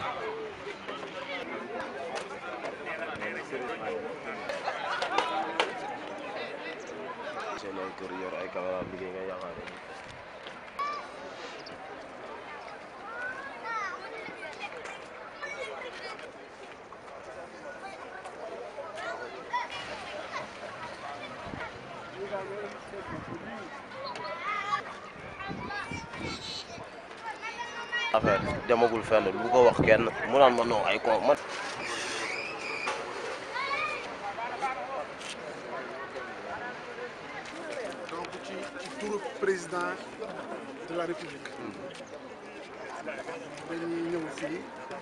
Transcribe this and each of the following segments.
seen ay kër yor ay caméra liggéey nga yaakaar ne affaire demagul fenn lu ko wax kenn mu naan ma non ay ko man donc ci ci turu président de la république dañuy ñëw fii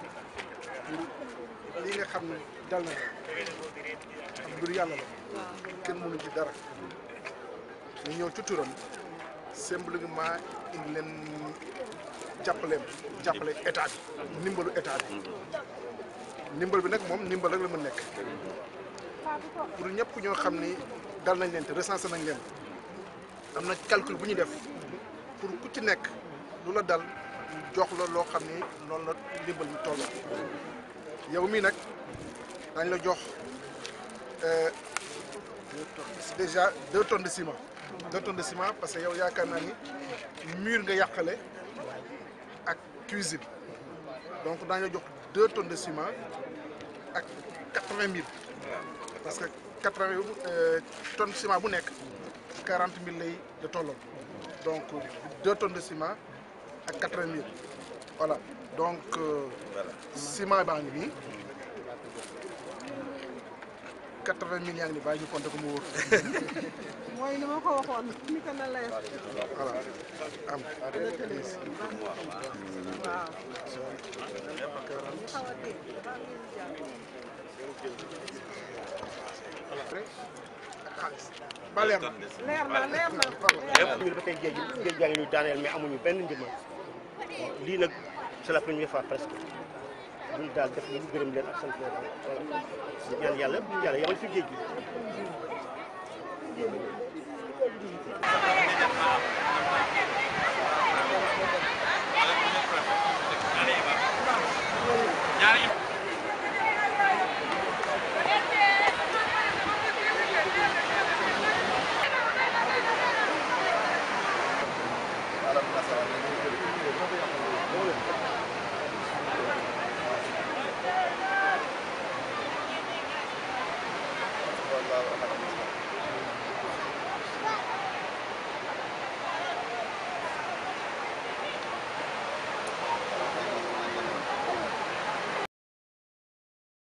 pour li nga xam ne dal na ak mbir yàlla la kenn mënu ci dara ñu ñëw ci turam simplement indi leen jàppaleem jàppale état bi ndimbalu état bi ndimbal bi nag moom ndimbal rek la mën nekk pour ñëpp ñoo xam ni dal nañ leen te recensé nañ leen am na calcul bu ñu def pour ku ci nekk lu la dal ñu jox la loo xam ni noonu la ndimbal mi tolloo yow mii nag dañ la jox euh, déjà deux tonnes de ciment deux tonnes de ciment parce que yow yaakaar naa ni mur nga yàqale ak cuisine donc daañu la jox deux tonnes de ciment ak quatre-vingt mille parce que quatre-vingt tonnes de ciment bu nekk quarante mille lay de tolloo donc deux tonnes de ciment ak quatre-vingt mille voilà donc euh, ciment baa ngi nii quatre-vingt mille yaa ngi nii bàyyi ñu compter ko mu wóor mooy ni ma ko waxoon ni ko na leer voilà am waaw ñu xaw a dégg dafa am lu jàpp. ak xaalis ba leer na leer na leer na ñu ba tey géej gi géej gaa ngi ñuy daaneel mais amuñu benn ndimbal lii nag c'est la première fois presque lii daal def ñu gërëm leen ak sant leen voilà di ñaan yàlla yàlla yamal fi géej gi